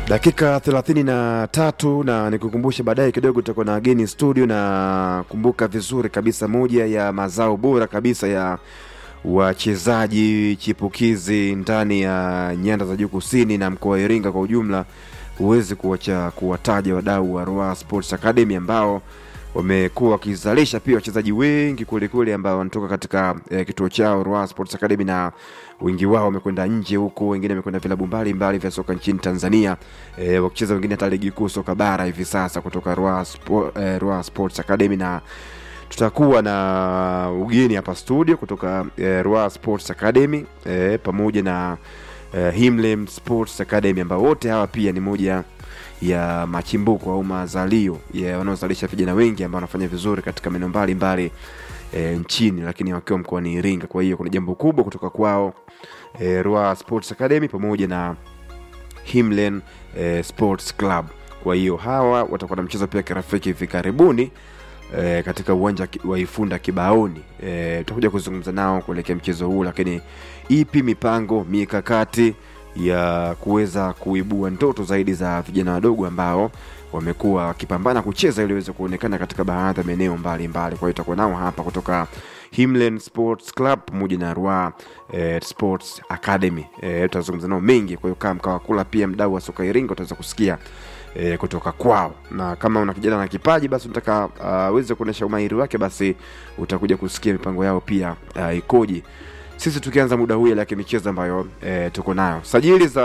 dakika thelathini na tatu na nikukumbushe baadaye kidogo tutakuwa na wageni studio na kumbuka vizuri kabisa moja ya mazao bora kabisa ya wachezaji chipukizi ndani ya nyanda za juu kusini na mkoa wa iringa kwa ujumla huwezi kuacha kuwataja wadau wa Ruaha Sports Academy ambao wamekuwa wakizalisha pia wachezaji wengi kwelikweli ambao wanatoka katika eh, kituo chao Ruaha Sports Academy na wengi wao wamekwenda nje huko, wengine wamekwenda vilabu mbalimbali vya soka nchini Tanzania eh, wakicheza wengine hata ligi kuu soka bara hivi sasa kutoka Ruaha Spo, eh, Ruaha Sports Academy na tutakuwa na ugeni hapa studio kutoka eh, Ruaha Sports Academy eh, pamoja na eh, Himlem Sports Academy ambao wote hawa pia ni moja ya machimbuko au mazalio ya wanaozalisha vijana wengi ambao wanafanya vizuri katika maeneo mbalimbali e, nchini lakini wakiwa mkoani Iringa. Kwa hiyo kuna jambo kubwa kutoka kwao e, Ruaha Sports Academy pamoja na Himlen e, Sports Club. Kwa hiyo hawa watakuwa na mchezo pia kirafiki hivi karibuni e, katika uwanja ki- wa Ifunda Kibaoni. E, tutakuja kuzungumza nao kuelekea mchezo huu, lakini ipi mipango mikakati ya kuweza kuibua ndoto zaidi za vijana wadogo ambao wamekuwa wakipambana kucheza ili waweze kuonekana katika baadhi ya maeneo mbalimbali. Kwa hiyo itakuwa nao hapa kutoka Himlen Sports Club pamoja na Ruaha eh, Sports Academy. Eh, tutazungumza nao mengi, kwa hiyo kama mkawa kula pia mdau wa soka Iringa utaweza kusikia eh, kutoka kwao, na kama una kijana na kipaji basi unataka aweze kuonyesha umahiri wake, basi utakuja kusikia mipango yao pia uh, ikoje sisi tukianza muda huu ile ya michezo ambayo e, tuko nayo sajili za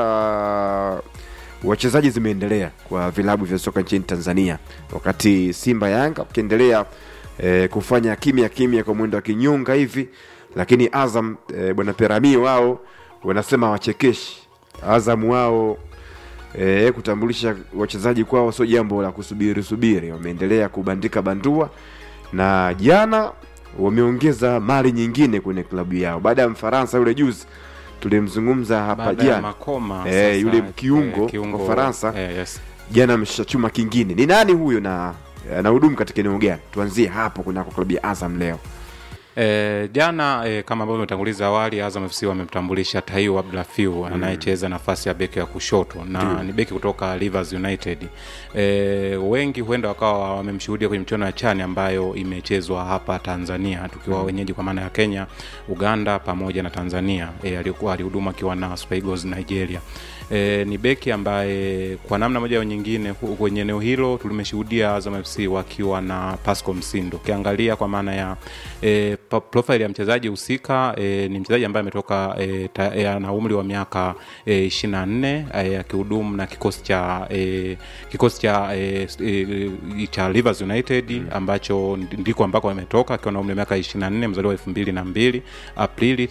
wachezaji zimeendelea kwa vilabu vya soka nchini tanzania wakati simba yanga wakiendelea e, kufanya kimya kimya kwa mwendo wa kinyunga hivi lakini azam e, bwana perami wao wanasema wachekeshi azam wao e, kutambulisha wachezaji kwao sio jambo la kusubiri subiri wameendelea kubandika bandua na jana wameongeza mali nyingine kwenye klabu yao baada ya mfaransa yule juzi tulimzungumza hapa Baada ya jana Makoma Eh, sasa, yule kiungo eh, wa Faransa. eh, yes. jana ameshachuma kingine ni nani huyo na anahudumu katika eneo gani tuanzie hapo kunako klabu ya azam leo E, jana e, kama ambavyo umetanguliza awali Azam FC wamemtambulisha Taiwo Abdulafiu anayecheza nafasi ya beki ya kushoto na ni beki kutoka Rivers United. E, wengi huenda wakawa wamemshuhudia kwenye michuano ya chani ambayo imechezwa hapa Tanzania tukiwa wenyeji kwa maana ya Kenya, Uganda pamoja na Tanzania. E, alikuwa alihudumu akiwa na Super Eagles Nigeria. E, ni beki ambaye kwa namna moja au nyingine hu- kwenye eneo hilo tulimeshuhudia Azam FC wakiwa na Pascal Msindo. Ukiangalia kwa maana ya e, pa- profile ya mchezaji husika e, ni mchezaji ambaye ametoka e, ta- e, ana umri wa miaka e, 24 e, akihudumu na kikosi cha e, kikosi cha e, e, cha Rivers United ambacho ndiko ambako ametoka akiwa na umri wa miaka 24 mzaliwa wa 2002 Aprili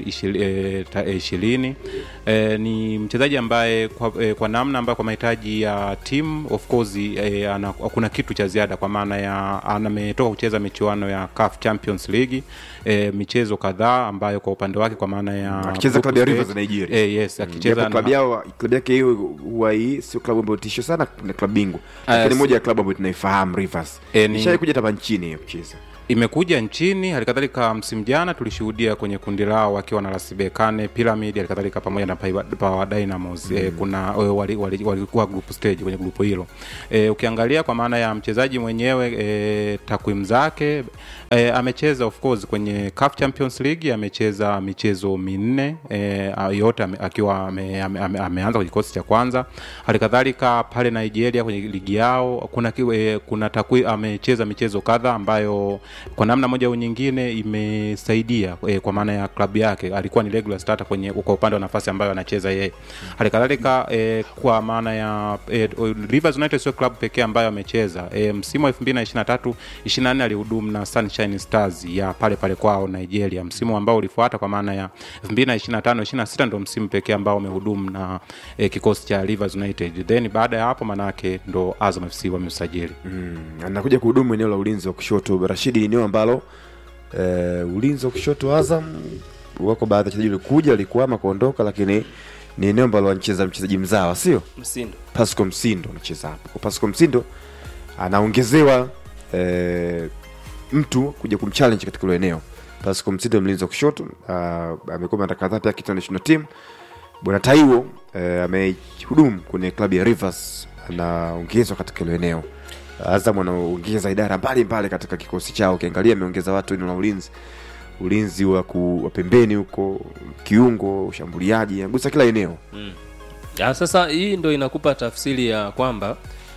20 e, ni mchezaji ambaye kwa, e, kwa namna ambayo kwa mahitaji ya timu of course e, ana, kuna kitu cha ziada kwa maana ya ametoka kucheza michuano ya CAF Champions League e, michezo kadhaa ambayo kwa upande wake kwa maana ya akicheza klabu ya group Rivers stage- Nigeria e, yes akicheza japo klabu na- yao klabu yake hiyo huwa hii sio klabu ambayo tisho sana na klabu bingwa lakini si- moja ya klabu ambayo tunaifahamu Rivers Eh, ni- ishai kuja hapa nchini hiyo kucheza imekuja nchini halikadhalika msimu jana tulishuhudia kwenye kundi lao wakiwa na rasibekane pyramid halikadhalika pamoja na Power- Power Dynamos mm. e, kuna e, walikuwa wali, wali group stage kwenye grupu hilo e, ukiangalia kwa maana ya mchezaji mwenyewe e, takwimu zake e, amecheza of course kwenye CAF Champions League amecheza michezo minne e, yote ame, akiwa ame, ame, ame, ameanza kwenye kikosi cha kwanza halikadhalika pale Nigeria kwenye ligi yao kuna ki- e, kuna takwi amecheza michezo kadha ambayo kwa namna moja au nyingine imesaidia e, kwa maana ya klabu yake alikuwa ni regular starter kwenye kwa upande wa nafasi ambayo anacheza yeye halikadhalika e, kwa maana ya e, Rivers United sio klabu pekee ambayo amecheza e, msimu wa 2023 24 alihudumu na Sunshine Stars ya pale pale kwao Nigeria msimu ambao ulifuata kwa maana ya 2025 26 ndo msimu pekee ambao umehudumu na e, kikosi cha Rivers United then baada ya hapo manake ndo Azam FC wamesajili anakuja kuhudumu eneo la ulinzi wa kushoto rashidi ni eneo ambalo eh, ulinzi wa kushoto azam wako baadhi ya wachezaji walikuja walikuama kuondoka lakini ni eneo ambalo anacheza mchezaji mzawa sio Msindo. pasco msindo anacheza hapo kwa pasco msindo anaongezewa eh, mtu kuja kumchallenge katika hilo eneo pasco msindo mlinzi wa kushoto uh, amekuwa mara kadhaa pia akitoa national team bwana taiwo eh, amehudumu kwenye klabu ya rivers anaongezwa katika hilo eneo azam anaongeza idara mbalimbali katika kikosi chao ukiangalia ameongeza watu eneo la ulinzi ulinzi wa, ku, wa pembeni huko kiungo ushambuliaji agusa kila eneo ya, sasa hii ndo inakupa tafsiri ya kwamba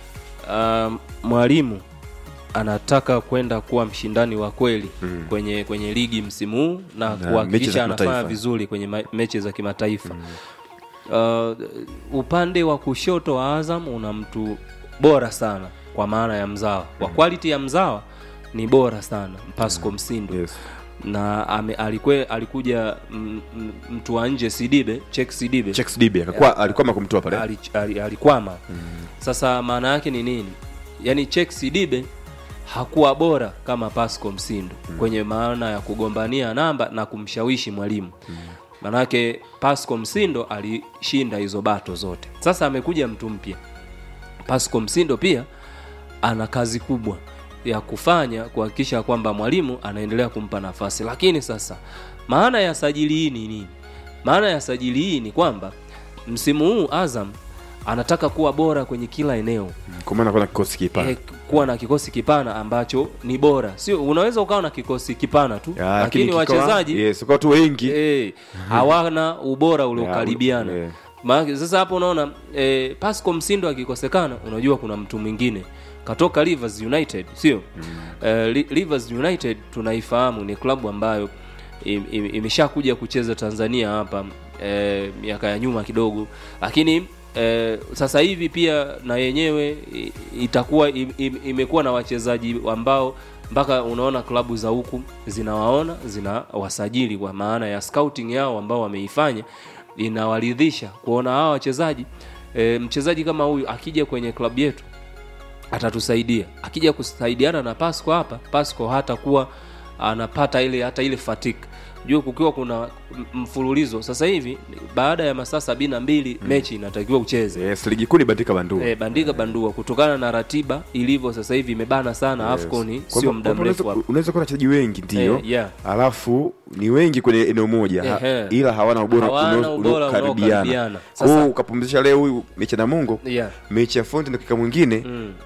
um, mwalimu anataka kwenda kuwa mshindani wa kweli mm. kwenye kwenye ligi msimu huu na mechi za kuhakikisha anafanya kimataifa. vizuri kwenye ma- mechi za kimataifa mm. uh, upande wa kushoto wa azam una mtu bora sana kwa maana ya mzawa kwa quality ya mzawa ni bora sana pasco msindo yes. na ame, alikwe, alikuja m, m, mtu wa nje sidibe chek sidibe Chex Dibe akakuwa alikuwa kumtoa pale ali, ali, alikwama mm. sasa maana yake ni nini yaani chek sidibe hakuwa bora kama pasco msindo mm. kwenye maana ya kugombania namba na kumshawishi mwalimu mm. maanake pasco msindo alishinda hizo bato zote sasa amekuja mtu mpya pasco msindo pia ana kazi kubwa ya kufanya kuhakikisha kwamba mwalimu anaendelea kumpa nafasi lakini sasa maana ya sajili hii ni nini maana ya sajili hii ni kwamba msimu huu azam anataka kuwa bora kwenye kila eneo kwa maana kuna kikosi kipana eh, kuwa na kikosi kipana ambacho ni bora sio unaweza ukawa na kikosi kipana tu Ya, lakini kikawa- wachezaji yes, kwa watu wengi eh, hawana ubora uliokaribiana Ya, eh. maana sasa hapo unaona eh, pasco msindo akikosekana unajua kuna mtu mwingine katoka rivers united sio mm. eh, Li- rivers united tunaifahamu ni klabu ambayo im- im- imeshakuja kucheza tanzania hapa eh, miaka ya nyuma kidogo lakini eh, sasa hivi pia na yenyewe i- itakuwa im- im- imekuwa na wachezaji ambao mpaka unaona klabu za huku zinawaona zinawasajili kwa maana ya scouting yao ambao wameifanya inawaridhisha kuona hawa wachezaji e, mchezaji kama huyu akija kwenye klabu yetu atatusaidia akija kusaidiana na pasco hapa pasco hatakuwa anapata ile hata ile fatik juu kukiwa kuna m- mfululizo sasa hivi baada ya masaa sabini na mbili mechi inatakiwa ucheze yes, ligi kuu ni bandika bandua e, bandika bandua kutokana na ratiba ilivyo sasa hivi imebana sana yes. afconi Kwa sio hivyo- muda kwa hivyo mrefu unaweza- hapa unaweza kuwa na wachezaji wengi ndio Eh, yeah. alafu ni wengi kwenye eneo moja ha, Ehe. ila hawana ubora Hawana unao- ubora unaokaribiana unaokaribiana. Kwa hiyo Sasa- ukapumzisha leo huyu mechi na mungo yeah. mechi ya fonte na kika mwingine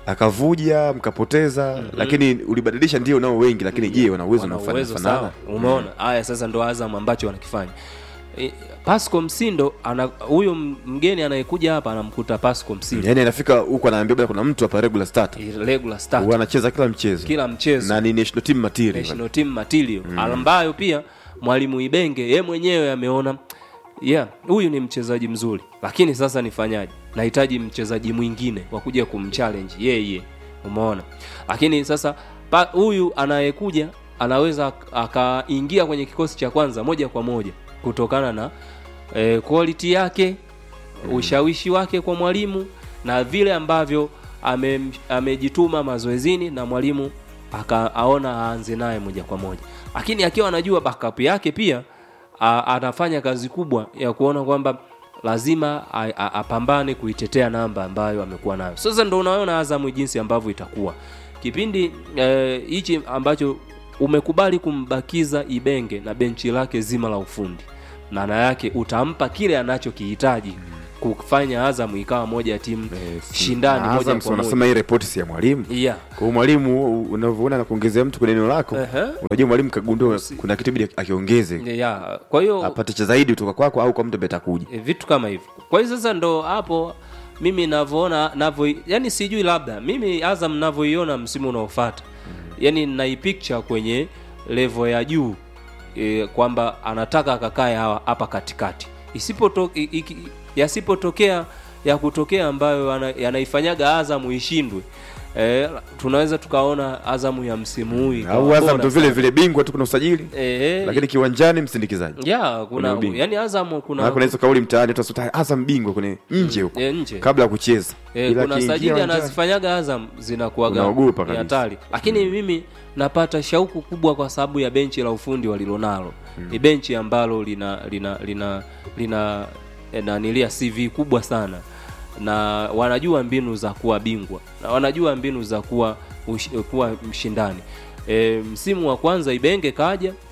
akavuja mkapoteza lakini ulibadilisha ndio nao wengi lakini je wana uwezo wana unaofanana uwezo fanana sawa umeona haya sasa ndo azam ambacho wanakifanya e, pasco msindo ana huyo m- mgeni anayekuja hapa anamkuta pasco msindo yaani anafika huku anaambia bwana kuna mtu hapa regular starter yeah. regular start Huwa anacheza kila mchezo kila mchezo na ni national team material national team material ambayo pia mwalimu ibenge ye mwenyewe ameona yeah huyu ni mchezaji mzuri lakini sasa nifanyaje nahitaji mchezaji mwingine wa kuja kumchallenge yeye umeona lakini sasa pa- huyu anayekuja anaweza ak- akaingia kwenye kikosi cha kwanza moja kwa moja kutokana na eh, quality yake ushawishi wake kwa mwalimu na vile ambavyo ame- amejituma mazoezini na mwalimu akaona aanze naye moja kwa moja lakini akiwa anajua backup yake pia a, anafanya kazi kubwa ya kuona kwamba lazima a- a- apambane kuitetea namba ambayo amekuwa nayo sasa ndo unaona azamu jinsi ambavyo itakuwa kipindi eh, hichi ambacho umekubali kumbakiza ibenge na benchi lake zima la ufundi maana yake utampa kile anachokihitaji kufanya azamu ikawa moja ya timu shindani Na moja Azam kwa moja wanasema hii ripoti si ya mwalimu yeah. kwa hiyo mwalimu unavyoona anakuongezea mtu kwenye eneo lako Ehe. unajua mwalimu kagundua kuna kitu bidi akiongeze yeah. kwa hiyo apate cha zaidi kutoka kwako au kwa mtu ambaye atakuja e, vitu kama hivyo kwa hiyo sasa ndo hapo mimi navyoona navyo yani sijui labda mimi azam navyoiona msimu unaofata yani naipicture kwenye levo ya juu e, kwamba anataka akakae hawa- hapa katikati isipoto i- iki- yasipotokea ya kutokea ambayo yana- yanaifanyaga azamu ishindwe e, tunaweza tukaona azamu ya msimu huu ikawa au Azam bora ndo vile sana. vile bingwa tu kuna usajili Eh, lakini kiwanjani msindikizaji ya kuna kuna ubingwa. yani azamu kuna na kuna hizo kauli mtaani tu asuta Azam bingwa kwenye nje huko e, nje kabla ya kucheza E, Ila kuna akiingia sajili uwanjani- anazifanyaga Azam zinakuwaga Unaogopa ni kabisa. hatari, lakini mimi napata shauku kubwa kwa sababu ya benchi la ufundi walilonalo. Ni benchi ambalo lina lina lina lina eh, nanilia CV kubwa sana na wanajua mbinu za kuwa bingwa na wanajua mbinu za kuwa ush, kuwa mshindani. E, msimu wa kwanza Ibenge kaja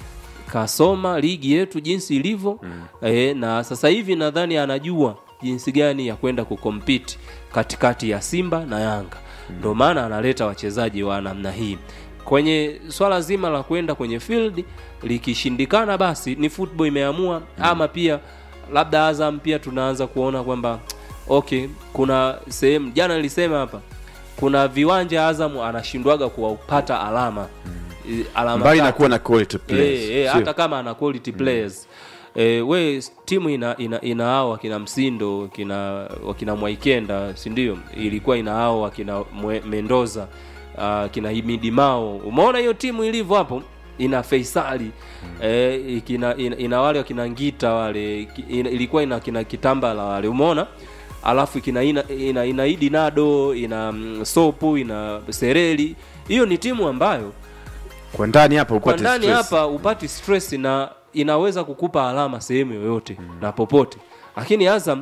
kasoma ligi yetu jinsi ilivyo mm. e, na sasa hivi nadhani anajua jinsi gani ya kwenda kukompiti katikati ya simba na yanga ndo maana analeta wachezaji wa namna hii kwenye swala zima la kwenda kwenye field likishindikana basi ni football imeamua ama pia labda azam pia tunaanza kuona kwamba okay kuna sehemu jana nilisema hapa kuna viwanja azam anashindwaga kuwapata alama mm. alama mbali na tatu. kuwa na quality players Eh, eh, sio? hata kama ana quality players eh, we timu ina ina, ina hao wakina msindo wakina wakina mwaikenda si ndio ilikuwa ina hao wakina Mwe- mendoza uh, kina himidi mao umeona hiyo timu ilivyo hapo ina feisali eh, ikina, ina, ina wale wakina ngita wale ki- ina, ilikuwa ina kina kitambala wale umeona alafu kina ina, ina, ina idi nado ina mm, sopu ina sereli hiyo ni timu ambayo kwa ndani hapa kwa upate ndani stress. hapa upati stress na inaweza kukupa alama sehemu yoyote mm. na popote lakini azam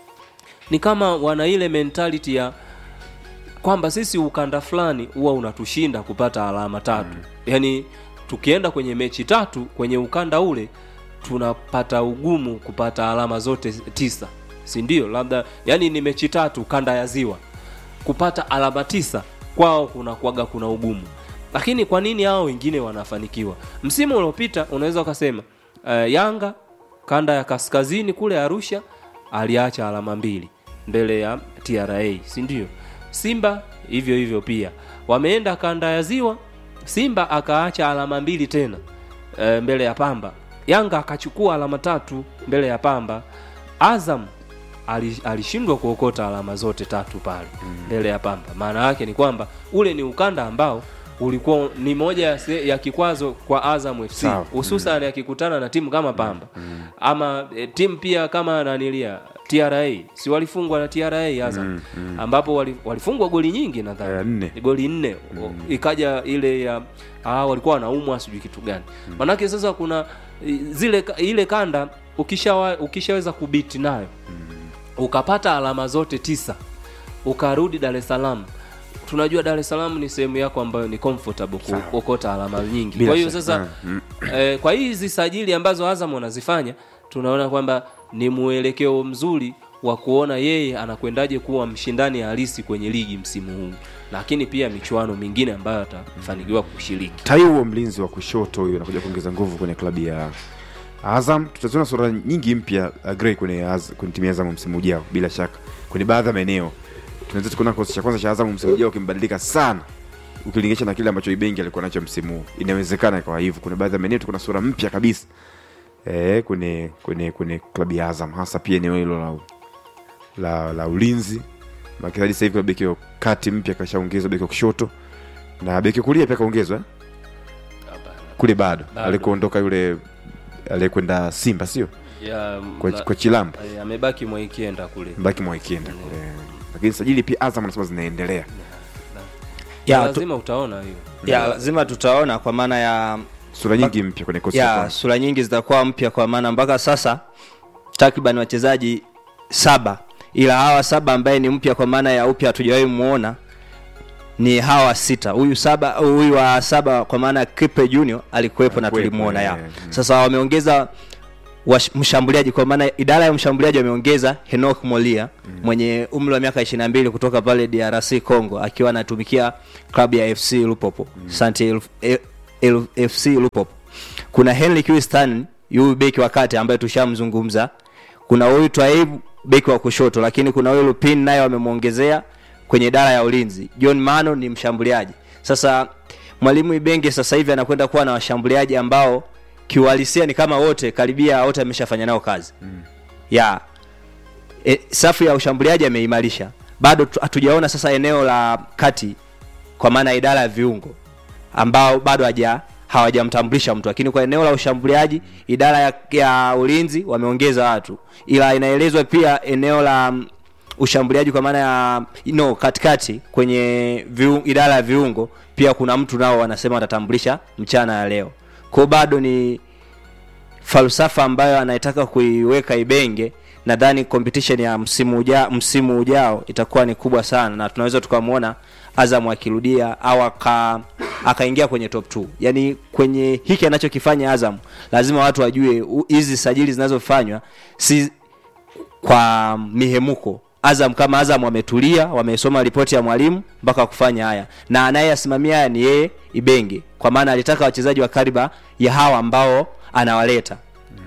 ni kama wana ile mentality ya kwamba sisi ukanda fulani huwa unatushinda kupata alama tatu mm. yaani tukienda kwenye mechi tatu kwenye ukanda ule tunapata ugumu kupata alama zote tisa si ndio labda yani ni mechi tatu kanda ya ziwa kupata alama tisa kwao kuna kuaga kuna ugumu lakini kwa nini hao wengine wanafanikiwa msimu uliopita unaweza ukasema uh, yanga kanda ya kaskazini kule arusha aliacha alama mbili mbele ya tra si ndio simba hivyo hivyo pia wameenda kanda ya ziwa simba akaacha alama mbili tena e, mbele ya pamba yanga akachukua alama tatu mbele ya pamba azam ali- alishindwa kuokota alama zote tatu pale mbele ya pamba maana yake ni kwamba ule ni ukanda ambao ulikuwa ni moja ya, se- ya kikwazo kwa azam fc Sawa. hususan akikutana na timu kama pamba ama e, timu pia kama nanilia tra si walifungwa na tra azam ambapo wali- walifungwa goli nyingi nadhani Eh, nne. goli nne ikaja ile ya ah, walikuwa wanaumwa sijui kitu gani manake sasa kuna i- zile ka- ile kanda ukishawa, ukishaweza kubiti nayo ukapata alama zote tisa ukarudi dar es salaam tunajua dar es salaam ni sehemu yako ambayo ni comfortable kuokota alama nyingi Bila kwa hiyo shaka. sasa Mm, eh, kwa hizi sajili ambazo azam wanazifanya tunaona kwamba ni mwelekeo mzuri wa kuona yeye anakwendaje kuwa mshindani halisi kwenye ligi msimu huu lakini pia michuano mingine ambayo atafanikiwa kushiriki tai huo mlinzi wa kushoto huyo anakuja kuongeza nguvu kwenye klabu ya azam tutaziona sura nyingi mpya uh, Gray kwenye, Az- kwenye timu ya azam msimu ujao bila shaka kwenye baadhi ya maeneo tunaweza tukuona kikosi cha kwanza cha azam msimu ujao kimebadilika sana ukilinganisha na kile ambacho ibengi alikuwa nacho msimu huu inawezekana ikawa hivyo kuna baadhi ya maeneo tukuna sura mpya kabisa eh, kwenye kwenye kwenye klabu ya azam hasa pia eneo hilo la, la, la ulinzi makizaji sasa hivi kuna beki wa kati mpya kashaongezwa beki wa kushoto na beki wa kulia pia kaongezwa eh? kule bado Bado. alikuondoka yule aliyekwenda simba sio ya kwa, la- kwa chilambo eh, amebaki mwaikienda kule mbaki mwaikienda kule lakini sajili pia azam anasema zinaendelea ya, tu, lazima utaona hiyo ya lazima tutaona kwa maana ya sura nyingi mpya kwenye kosi cha ya kwanza. sura nyingi zitakuwa mpya kwa maana mpaka sasa takriban wachezaji saba ila hawa saba ambaye ni mpya kwa maana ya upya hatujawahi muona ni hawa sita huyu saba huyu wa saba kwa maana ya Kipe Junior alikuwepo na Alikuwepo, tulimuona ya eh, mm. sasa wameongeza wash- mshambuliaji kwa maana idara ya mshambuliaji wameongeza Henok Molia mwenye umri wa miaka 22 kutoka pale DRC Congo akiwa anatumikia klabu ya FC Lupopo Sante L- L- L- FC Lupopo kuna Henry Kiwistan huyu beki wa kati ambaye tushamzungumza kuna huyu Twaib beki wa kushoto lakini kuna huyu Lupin naye wamemwongezea kwenye idara ya ulinzi John Mano ni mshambuliaji sasa mwalimu Ibenge sasa hivi anakwenda kuwa na washambuliaji ambao kiuhalisia ni kama wote karibia wote ameshafanya nao kazi mm. ya e, safu ya ushambuliaji ameimarisha bado tu- hatujaona sasa eneo la kati kwa maana ya idara ya viungo ambao bado haja hawajamtambulisha mtu lakini kwa eneo la ushambuliaji idara ya, ya ulinzi wameongeza watu ila inaelezwa pia eneo la mm, ushambuliaji kwa maana ya no katikati kwenye viu, idara ya viungo pia kuna mtu nao wanasema watatambulisha mchana ya leo kwao bado ni falsafa ambayo anayetaka kuiweka Ibenge, nadhani competition ya msimu uja, msimu ujao itakuwa ni kubwa sana, na tunaweza tukamwona Azam akirudia au aka akaingia kwenye top 2 yani kwenye hiki anachokifanya azam lazima watu wajue u- hizi sajili zinazofanywa si kwa mihemuko azam kama azam wametulia wamesoma ripoti ya mwalimu mpaka kufanya haya na anayeyasimamia haya ni yeye ibenge kwa maana alitaka wachezaji wa kariba ya hawa ambao anawaleta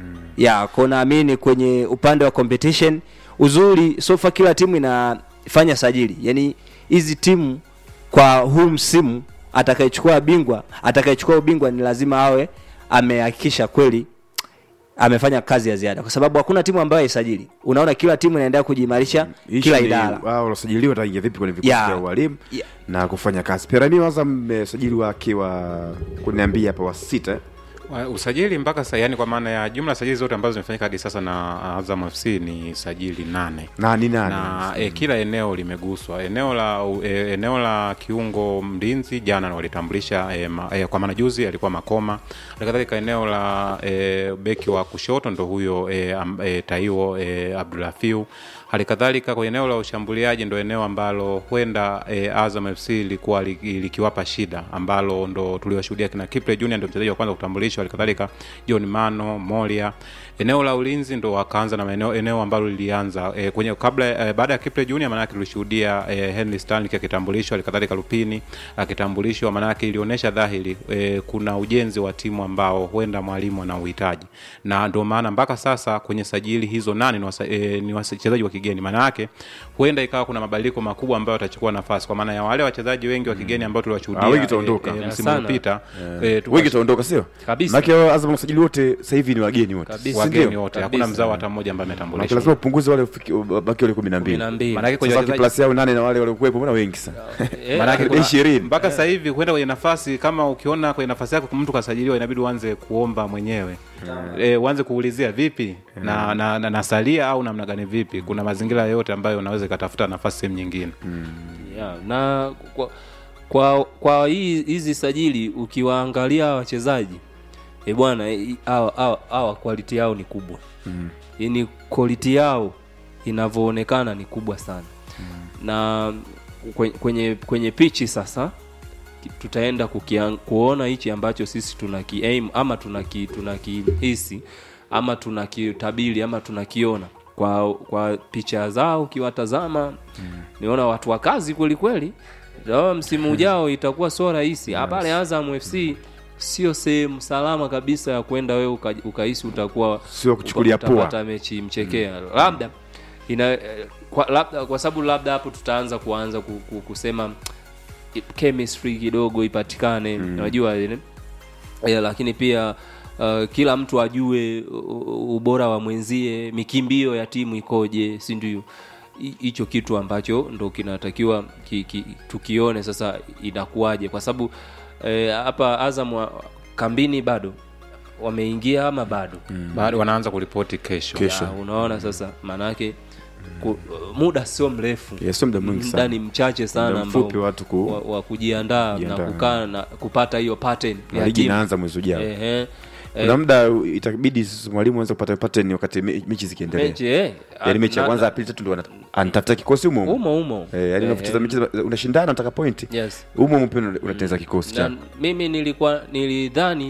ya ko naamini kwenye upande wa competition uzuri sofa kila timu inafanya sajili yani hizi timu kwa huu msimu atakayechukua bingwa atakayechukua ubingwa ni lazima awe amehakikisha kweli amefanya kazi ya ziada kwa sababu hakuna timu ambayo haisajili unaona kila timu inaendelea kujiimarisha kila idara wao walosajiliwa wataingia vipi kwenye vikosi Yeah. vya ualimu Yeah. na kufanya kazi pirani waza mmesajiliwa akiwa kuniambia hapa wa sita eh? Wa- usajili mpaka sasa yani kwa maana ya jumla ya sajili zote ambazo zimefanyika hadi sasa na Azam FC ni sajili nane na ni nani na e, kila eneo limeguswa eneo la e, eneo la kiungo mlinzi jana walitambulisha e, ma, e, kwa maana juzi alikuwa makoma halikadhalika eneo la e, beki wa kushoto ndo huyo e, am, e, taiwo e, abdulafiu halikadhalika kwenye eneo la ushambuliaji ndo eneo ambalo huenda e, azam fc ilikuwa li- likiwapa shida ambalo ndo tuliwashuhudia kina kiple junior ndo mchezaji wa kwanza kutambulishwa halikadhalika john mano molia eneo la ulinzi ndo wakaanza na maeneo eneo ambalo lilianza e, kwenye kabla e, baada ya kiple junior maanake tulishuhudia e, henry stanley akitambulishwa halikadhalika lupini akitambulishwa maanake ilionyesha dhahiri e, kuna ujenzi wa timu ambao huenda mwalimu ana uhitaji na ndio maana mpaka sasa kwenye sajili hizo nane ni wasa- e, ni wachezaji wa kigeni maana yake huenda ikawa kuna mabadiliko makubwa ambayo watachukua nafasi kwa maana ya wale wachezaji wengi wa kigeni ambao tuliwashuhudia Ah, wengi wataondoka. e, e, msimu Sana. uliopita e, tuka- wengi taondoka sio Kabisa. Maana yake Azam wasajili wote sasa hivi ni wageni wote Kabisa. si ndio? wageni wote hakuna Kabisa. mzao hata mmoja ambaye Maana ametambulishwa lazima upunguze wale ufiki- baki wale kumi na mbili kumi na mbili Maanake kwenye sasa wachezaji- plus yao nane na wale waliokuwepo mbona wengi sana Eh, Maanake Ni kuna- ishirini. mpaka sasa hivi huenda kwenye nafasi kama ukiona kwenye nafasi yako mtu kasajiliwa inabidi uanze kuomba mwenyewe e, uanze kuulizia vipi na, na, na nasalia au namna gani vipi kuna mazingira yote ambayo unaweza ikatafuta nafasi sehemu nyingine yeah, na kwa kwa, kwa hii hizi sajili ukiwaangalia hawa wachezaji e bwana eh, hawa hawa- hawa quality yao ni kubwa mm. yani quality yao inavyoonekana ni kubwa sana mm. na kwenye, kwenye kwenye pichi sasa ki- tutaenda kukian, kuona hichi ambacho sisi tunaki aim ama tunaki tunakihisi ama tunakitabiri ama tunakiona kwa kwa picha zao ukiwatazama mm. niona watu wa kazi kweli kweli Sawa, msimu ujao itakuwa sio rahisi yes. pale Azam FC sio sehemu salama kabisa ya kwenda wewe uka- ukahisi utakuwa Sio kuchukulia uka- poa. utapata mechi mchekea labda ina eh, kwa, labda kwa sababu labda hapo tutaanza kuanza ku, ku, kusema i- chemistry kidogo ipatikane unajua ile yeah, lakini pia uh, kila mtu ajue u- u- ubora wa mwenzie mikimbio ya timu ikoje si ndio Hi- hicho kitu ambacho ndo kinatakiwa ki, ki, tukione sasa inakuwaje kwa sababu eh, hapa azam wa, kambini bado wameingia ama bado bado wanaanza kuripoti kesho, Kesho. ya, unaona sasa maanake ku, muda sio mrefu Yes, sio muda mwingi muda sana. ni mchache sana Muda ambao mfupi watu ku- wa, wa kujiandaa na kujiandaa. kukaa na kupata hiyo pattern Na ya ligi timu. inaanza mwezi ujao Ehe. kuna muda itabidi sisi mwalimu anze kupata pattern wakati me- mechi zikiendelea mechi eh, yaani mechi ya na- kwanza ya pili tatu ndio wana- anatafuta kikosi humo humo umo umo Eh, yaani Eh, unapocheza mechi za- unashindana unataka point yes humo humo pia una- unatengeneza kikosi na chako mimi nilikuwa nilidhani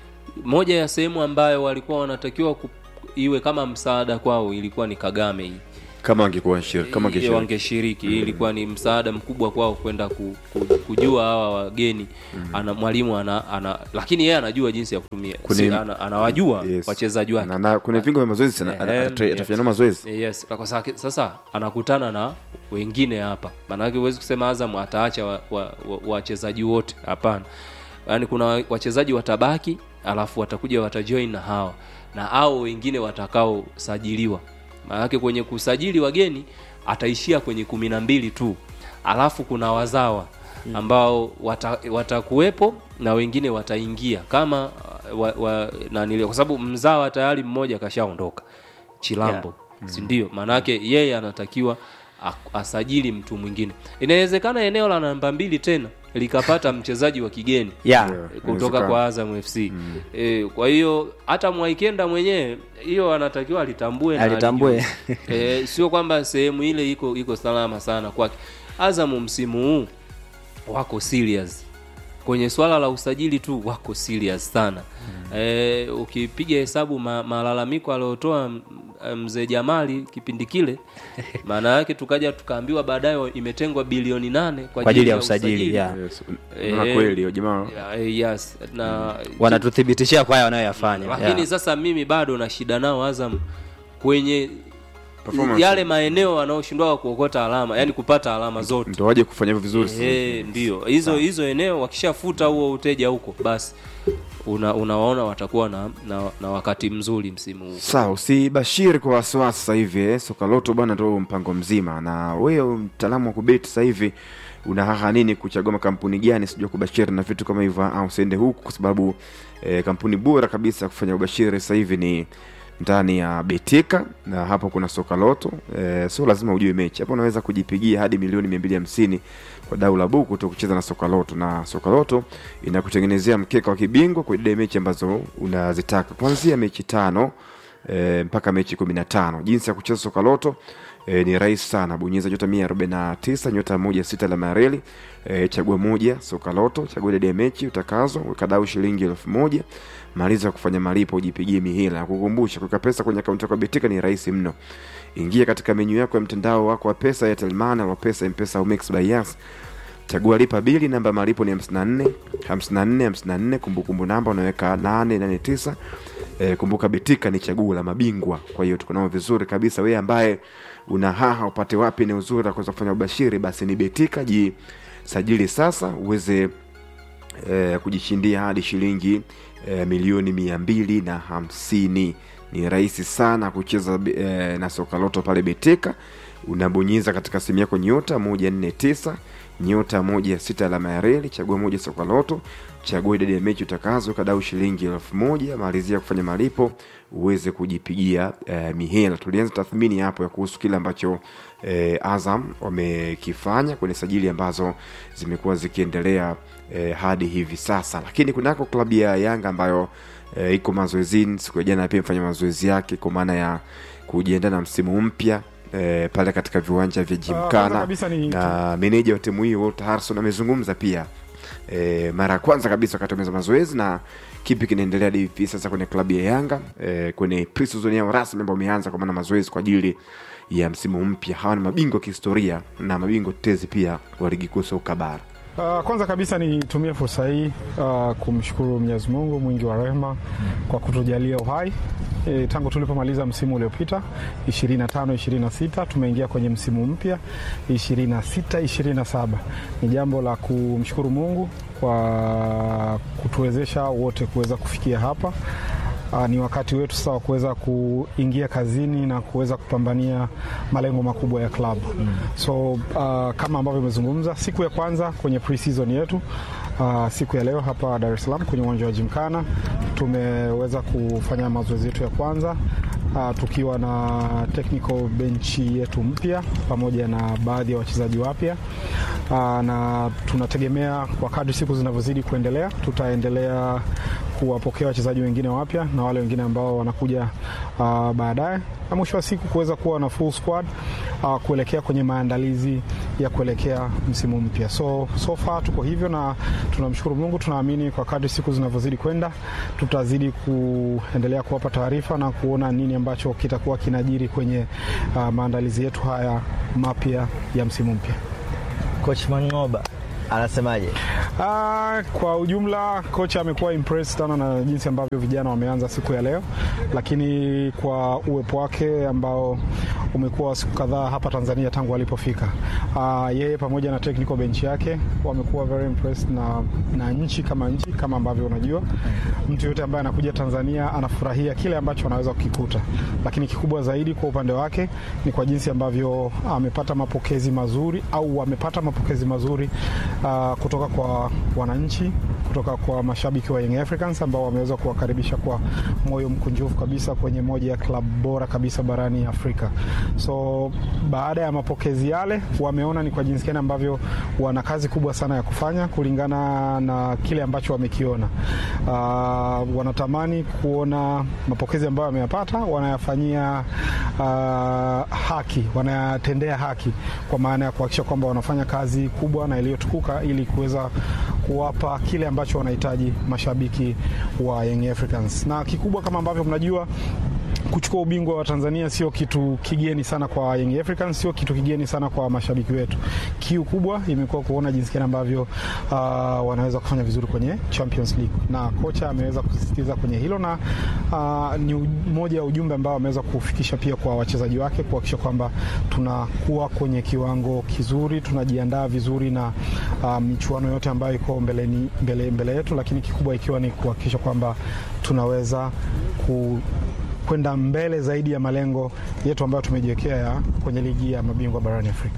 moja ya sehemu ambayo walikuwa wanatakiwa ku, iwe kama msaada kwao ilikuwa ni kagame hii kama wangekuwa shir- kama Ile wangeshiriki wangeshiriki mm. ilikuwa ni msaada mkubwa kwao kwenda ku, ku, kujua hawa wageni mm. ana mwalimu ana, ana lakini yeye anajua jinsi ya kutumia Kuni- si, ana, anawajua Yes. wachezaji wake Na- na kuna vingo vya mazoezi sana Eh, ana- ana- eh, atafanya nao mazoezi Eh, yes kwa sasa, sasa anakutana na wengine hapa maanake huwezi kusema azam ataacha wachezaji wa, wa, wachezaji wote hapana yaani kuna wa- wachezaji watabaki alafu watakuja watajoin na hawa na hao wengine watakaosajiliwa maanake kwenye kusajili wageni ataishia kwenye kumi na mbili tu alafu kuna wazawa ambao wata- watakuwepo na wengine wataingia kama uh, wa, wa, nanili, kwa sababu mzawa tayari mmoja kashaondoka chilambo yeah. si ndio maanake yeye anatakiwa a- asajili mtu mwingine inawezekana eneo la namba mbili tena likapata mchezaji wa kigeni yeah. kutoka inawezekana. kwa Azam FC mm. e, kwa hiyo hata Mwaikenda mwenyewe hiyo anatakiwa alitambue na Alitambue. alijue. e, sio kwamba sehemu ile iko iko salama sana kwake Azam msimu huu wako serious kwenye swala la usajili tu wako serious sana e, ukipiga hesabu ma, malalamiko aliyotoa m- mzee Jamali kipindi kile maana yake tukaja tukaambiwa baadaye imetengwa bilioni nane kwa, Kwa ajili ya usajili, yeah. Yes. Eh, Unaona kweli jamaa Ya, eh, yes na wanatuthibitishia kwa haya wanayoyafanya lakini yeah. sasa mimi bado na shida nao Azam kwenye Performance. yale maeneo wanaoshindwa kuokota alama yani kupata alama zote ndo waje kufanya hivyo vizuri sasa. Eh, ndio hizo hizo eneo wakishafuta huo uteja huko basi una, unawaona watakuwa na, na, na wakati mzuri msimu huu sawa usibashiri kwa wasiwasi sasa hivi eh. soka loto bwana ndo mpango mzima na wewe mtaalamu wa kubeti sasa hivi una haha nini kuchagua makampuni gani sijua kubashiri na vitu kama hivyo au usiende huku kwa sababu eh, kampuni bora kabisa ya kufanya ubashiri sasa hivi ni ndani ya betika na hapo kuna soka loto eh, sio lazima ujue mechi hapo unaweza kujipigia hadi milioni mia mbili hamsini kwa dau la buku tu kucheza na soka loto na soka loto inakutengenezea mkeka wa kibingwa kwa idadi ya mechi ambazo unazitaka kuanzia mechi tano e, mpaka mechi kumi na tano jinsi ya kucheza soka loto e, ni rahisi sana bonyeza nyota mia arobaini na tisa nyota moja sita alama ya reli e, chagua moja soka loto chagua idadi ya mechi utakazo weka dau shilingi elfu moja maliza kufanya malipo ujipigie mihela na kukumbusha kuweka pesa kwenye akaunti yako ya betika ni rahisi mno ingia katika menyu yako ya mtandao wako wa pesa ya telmana wa pesa mpesa au mix by Yas chagua lipa bili namba ya malipo ni 54 54 54 kumbukumbu namba unaweka 889 e, kumbuka betika ni chaguo la mabingwa kwa hiyo tuko nao vizuri kabisa wewe ambaye una haha upate wapi ni uzuri la kuweza kufanya ubashiri basi ni betika jisajili sasa uweze eh, kujishindia hadi shilingi eh, milioni mia mbili na hamsini ni rahisi sana kucheza eh, na soka loto pale beteka unabonyeza katika simu yako nyota moja nne tisa nyota moja sita alama ya reli chagua moja soka loto chagua idadi ya mechi utakazo kadau shilingi elfu moja malizia kufanya malipo uweze kujipigia eh, mihela tulianza tathmini hapo ya kuhusu kile ambacho eh, azam wamekifanya kwenye sajili ambazo zimekuwa zikiendelea eh, hadi hivi sasa lakini kunako klabu ya yanga ambayo eh, iko mazoezini siku ya jana pia imefanya mazoezi yake kwa maana ya kujiandaa na msimu mpya eh, pale katika viwanja vya kwanza jimkana kabisa ni- na meneja wa timu hiyo Walter Harrison amezungumza pia e, mara ya kwanza kabisa wakati wameza mazoezi na kipi kinaendelea hadi hivi sasa kwenye klabu ya Yanga e, kwenye pre-season yao rasmi ambao wameanza kwa maana mazoezi kwa ajili ya msimu mpya. Hawa ni mabingwa kihistoria na mabingwa tetezi pia wa ligi kuu soka bara. Uh, kwanza kabisa nitumie fursa hii uh, kumshukuru Mwenyezi Mungu mwingi wa rehema kwa kutujalia uhai e, tangu tulipomaliza msimu uliopita 25 26 tumeingia kwenye msimu mpya 26 27. Ni jambo la kumshukuru Mungu kwa kutuwezesha wote kuweza kufikia hapa. Uh, ni wakati wetu sasa wa kuweza kuingia kazini na kuweza kupambania malengo makubwa ya klabu mm. So uh, kama ambavyo imezungumza siku ya kwanza kwenye pre-season yetu uh, siku ya leo hapa Dar es Salaam kwenye uwanja wa Jimkana tumeweza kufanya mazoezi yetu ya kwanza uh, tukiwa na technical bench yetu mpya pamoja na baadhi ya wachezaji wapya uh, na tunategemea kwa kadri siku zinavyozidi kuendelea tutaendelea kuwapokea wachezaji wengine wapya na wale wengine ambao wanakuja uh, baadaye na mwisho wa siku kuweza kuwa na full squad uh, kuelekea kwenye maandalizi ya kuelekea msimu mpya. So, so far tuko hivyo na tunamshukuru Mungu, tunaamini kwa kadri siku zinavyozidi kwenda tutazidi kuendelea kuwapa taarifa na kuona nini ambacho kitakuwa kinajiri kwenye uh, maandalizi yetu haya mapya ya msimu mpya. Coach Mangoba anasemaje? Ah, kwa ujumla kocha amekuwa impressed sana na jinsi ambavyo vijana wameanza siku ya leo, lakini kwa uwepo wake ambao umekuwa siku kadhaa hapa Tanzania tangu alipofika, ah, yeye pamoja na technical bench yake wamekuwa very impressed na, na nchi kama nchi kama ambavyo unajua mtu yote ambaye anakuja Tanzania anafurahia kile ambacho anaweza kukikuta, lakini kikubwa zaidi kwa upande wake ni kwa jinsi ambavyo amepata mapokezi mazuri au wamepata mapokezi mazuri uh, kutoka kwa wananchi, kutoka kwa mashabiki wa Young Africans ambao wameweza kuwakaribisha kwa moyo mkunjufu kabisa kwenye moja ya klabu bora kabisa barani Afrika. So baada ya mapokezi yale, wameona ni kwa jinsi gani ambavyo wana kazi kubwa sana ya kufanya kulingana na kile ambacho wamekiona. Uh, wanatamani kuona mapokezi ambayo wameyapata wanayafanyia uh, haki, wanayatendea haki kwa maana ya kuhakikisha kwamba wanafanya kazi kubwa na iliyotukuka ili kuweza kuwapa kile ambacho wanahitaji mashabiki wa Young Africans, na kikubwa kama ambavyo mnajua kuchukua ubingwa wa Tanzania sio kitu kigeni sana kwa Young Africans, sio kitu kigeni sana kwa mashabiki wetu. Kiu kubwa imekuwa kuona jinsi gani ambavyo uh, wanaweza kufanya vizuri kwenye Champions League, na kocha ameweza kusisitiza kwenye hilo, na uh, ni moja ya ujumbe ambao ameweza kufikisha pia kwa wachezaji wake kuhakikisha kwamba tunakuwa kwenye kiwango kizuri, tunajiandaa vizuri na uh, michuano yote ambayo iko mbeleni, mbele, mbele yetu, lakini kikubwa ikiwa ni kuhakikisha kwamba tunaweza ku kwenda mbele zaidi ya malengo yetu ambayo tumejiwekea ya kwenye ligi ya mabingwa barani Afrika.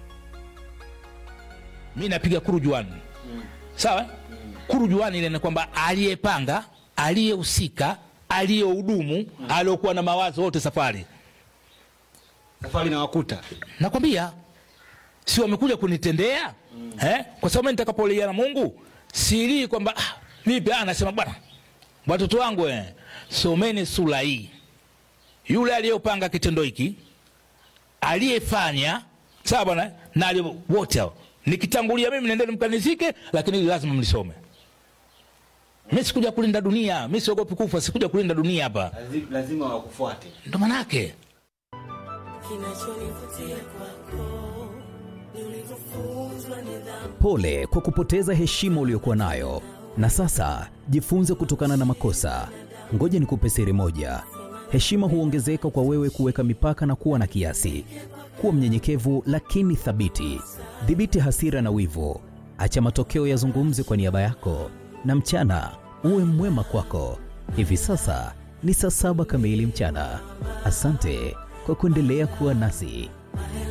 mi napiga kurujuani sawa kurujuani ile ni kwamba aliyepanga aliyehusika aliyehudumu aliyokuwa na mawazo wote safari safari na wakuta nakwambia si wamekuja kunitendea eh? kwa sababu mimi nitakapolia na mungu silii kwamba ah, vipi ah, nasema bwana watoto wangu eh, someni sura hii yule aliyopanga kitendo hiki aliyefanya sawa bwana na aliye- wote hao nikitangulia mimi nendeni mkanizike lakini hili lazima mlisome mi sikuja kulinda dunia mi siogopi kufa sikuja kulinda dunia hapa lazima wakufuate ndo manake Kinachonivutia kwako ni ulivyofunzwa nidhamu. Pole kwa kupoteza heshima uliyokuwa nayo, na sasa jifunze kutokana na makosa. Ngoja nikupe siri moja: heshima huongezeka kwa wewe kuweka mipaka na kuwa na kiasi. Kuwa mnyenyekevu lakini thabiti. Dhibiti hasira na wivu, acha matokeo yazungumze kwa niaba yako, na mchana uwe mwema kwako. Hivi sasa ni saa saba kamili mchana. Asante kwa kuendelea kuwa nasi.